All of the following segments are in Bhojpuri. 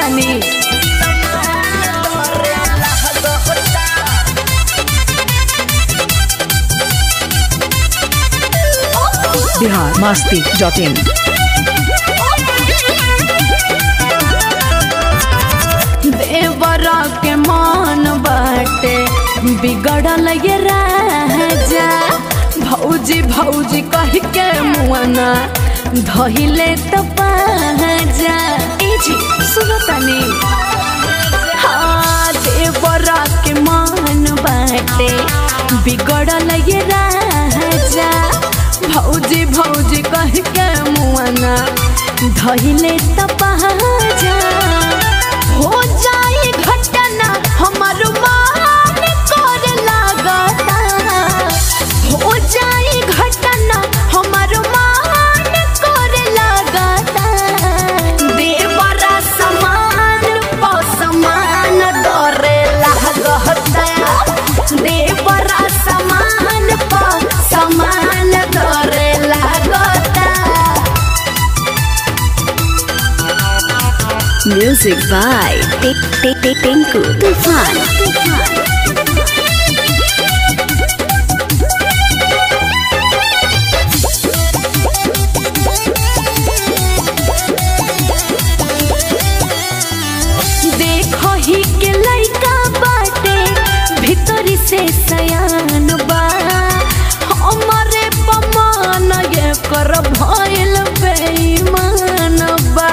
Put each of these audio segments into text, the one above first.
सुनतानी बिहार मस्ती डॉट इन देवरा के मान बाटे बिगड़ल ये राजा भौजी भौजी कह के मुआना धहिले तो पाजा ए जी सुनो तनी हाँ देवरा के मान बाटे बिगड़ल ये राजा भौजी भौजी कह के मुआना धहिले तो पाजा हो जाए घटना हमर मान कर लागता हो जाए घटना हमर मान कर लागता देवरा समान प समान डरे लागता देवरा समान प समान डरे लागता Music by Tik Tik Tik Tinku Tufan. देखो ही के लइका बाटे भीतरी से सयान बा हमरे पमान ये कर भइल बेईमान बा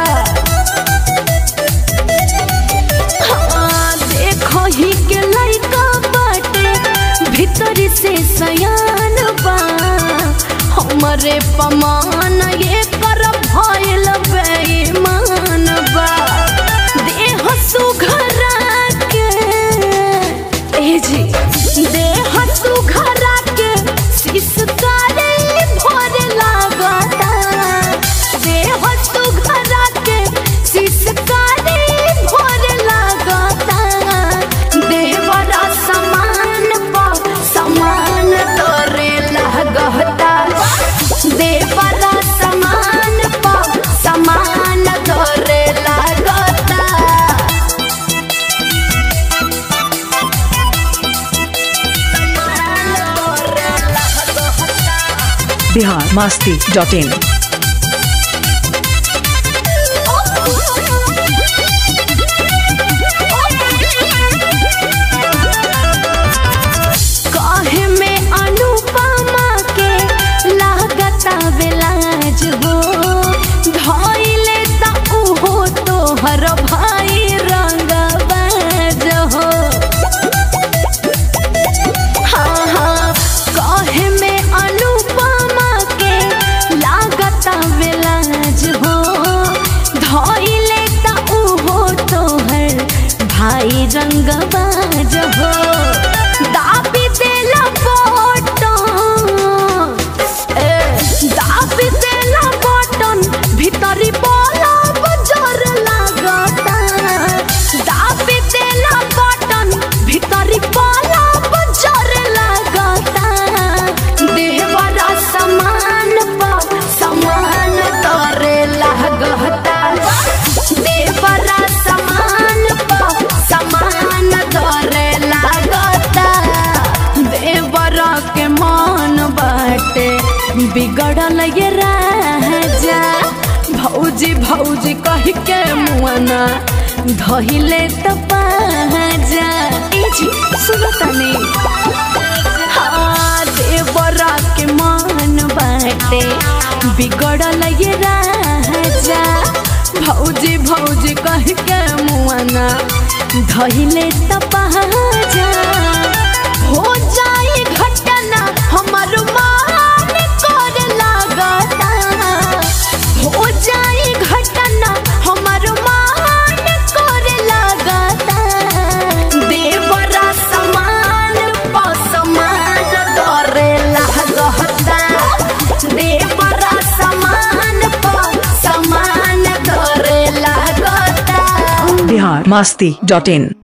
हाँ, देखो ही के लइका बाटे भीतरी से सयान बा हमरे पमान ये कर भइल बेईमान बा देह सुघरा के ए जी देह सुघरा के सिसकारे भर लागता देह सुघरा के सिसकारे भर लागता देवरा समान प समान तोरे लागता देवरा समान प समान तोरे लागता बिहार मस्ती डॉट इन काहे में अनुपमा के लागता बेलाज हो धइले त उहो तोहर भाई रंगबाज हो हाँ हाँ काहे में अनुपमा के लागता बेलाज हो धइले त उहो तोहर भाई रंगबाज हो दाबी देला बटन ए दाबी देला बटन भीतरी बलब जर लागता दाबी देला बटन भीतरी बलब जर लागता देवरा समान प समान तोरे लागता देवरा समान प समान तोरे लागता देवरा के मन बाटे बिगड़ल ये राजा भौजी भौजी कह के मुआना धहिले त पाजा ए जी सुनो तनी हाँ देवरा के मन बाटे बिगड़ल ये राजा भौजी भौजी कह के मुआना धहिले त पाजा हो जाए घटना हमर मान कर लागता हो जाए घटना हमर मान कर लागता देवरा समान प समान डरे लागता देवरा समान प समान डरे लागता बिहार मस्ती डॉट इन